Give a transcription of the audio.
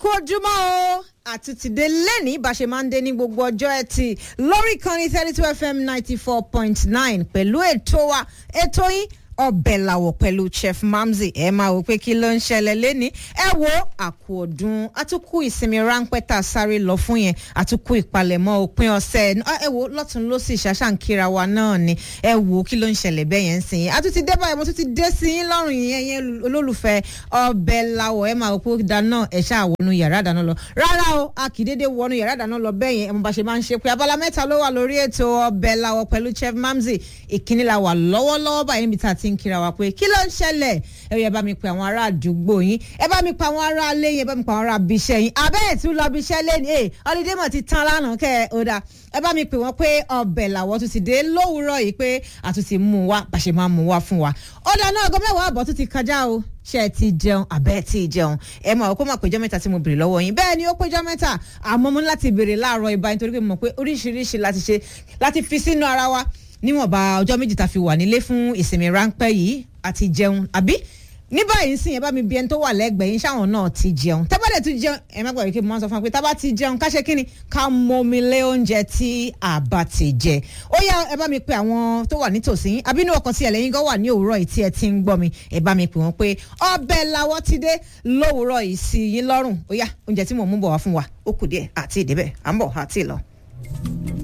kú ojúmọ́ o àtúntìdé lẹ́ni bá ṣe máa ń dé ní gbogbo ọjọ́ ẹtì lórí ìkànnì thirty two fm ninety four point nine pẹ̀lú ètò wa ètò yín ọbẹ̀ làwọ̀ pẹ̀lú chef mamzi ẹ máa wò pé kí ló ń ṣẹlẹ̀ lẹ́ni ẹ wo àkú ọdún àtúkù ìsinmi ráńpẹ́ tá a sáré lọ fún yẹn àtúkù ìpalẹ̀mọ́ òpin ọ̀sẹ̀ ẹ wo lọ́tún ló sì ṣàṣàǹkìra wa náà ni ẹ wo kí ló ń ṣẹlẹ̀ bẹ́ẹ̀ yẹn ń sìn yín àtúntì dé báyìí mo tún ti dé sí yín lọ́rùn yẹn yẹn olólùfẹ́ ọbẹ̀ làwọ̀ ẹ máa wò pé dáná ẹ ṣáà wọnú yàrá ìdáná lọ rárá o a kì í dédé wọnú yàrá ìdáná lọ bẹ́ẹ̀ yẹn ẹ mo bá ṣe máa ń ṣe pé abala mẹ́ta ló wà lórí ètò ọbẹ̀ làwọ̀ pẹ̀lú chef mamzi ìkíní la wà lọ́wọ́lọ́wọ́ báyìí níbi tá a ti ń kíra wa pé kí ló ń ṣẹlẹ̀ ẹ yẹ bá mi pe àwọn ará àdúgbò yín ẹ bá mi pa àwọn ará alé yín ẹ bá mi pa àwọn ará abiṣẹ́ yín abẹ́ẹ̀ tún lọ abiṣẹ́ lẹ́nu ẹ ọlídé mọ̀ ti tán lánàá kẹ́ ẹ ó dáa ẹ bá mi pè wọ́n pé ọbẹ̀ làwọ̀ tún ti dé lówùúrọ̀ yìí pé àtúntì mú wa bá ṣe máa mú wa fún wa ó dáa náà ọgọ́ mẹ́wàá àbọ̀ tún ti kọjá o ṣé ẹ ti jẹun àbẹ́ ẹ ti jẹun ẹ mọ̀ kó má péjọ mẹ́ta tí mo béèrè lọ́wọ́ yín bẹ́ẹ̀ ni ó péjọ mẹ́ta àmọ́ mo ní láti béèrè láàárọ̀ ibà nítorí pé mo mọ̀ pé oríṣiríṣi láti ṣe láti fi sínú ara wa níwọ̀nba ọjọ́ méjì tá a fi wà nílé fún ìsinmi ráńpẹ́ yìí àti jẹun àbí ní báyìí sìn yẹn bá mi bí ẹni tó wà lẹ́gbẹ̀ẹ́ yín ṣáwọn náà ti jẹun tẹ́ bá dẹ̀ tún jẹun ẹ má gbàgbé kí mo máa sọ fún wa pé tá bá ti jẹun ká ṣe kí ni ká mọmi lé oúnjẹ tí a bá ti jẹ ó yá ẹ bá mi pe àwọn tó wà nítòsí yín àbínú ọkàn tí ẹlẹ́yin gan wà ní òwúrọ̀ yìí tí ẹ ti ń gbọ́ mi ẹ bá mi pè wọ́n pé ọbẹ̀ làwọ̀ ti dé lówùúrọ̀ yìí sí yín lọ́rùn ó yá oúnjẹ tí mò ń mú bọ̀ wá fún wa ó kù díẹ̀ àti ìdíbẹ̀ à ń bọ̀ àti ìlọ.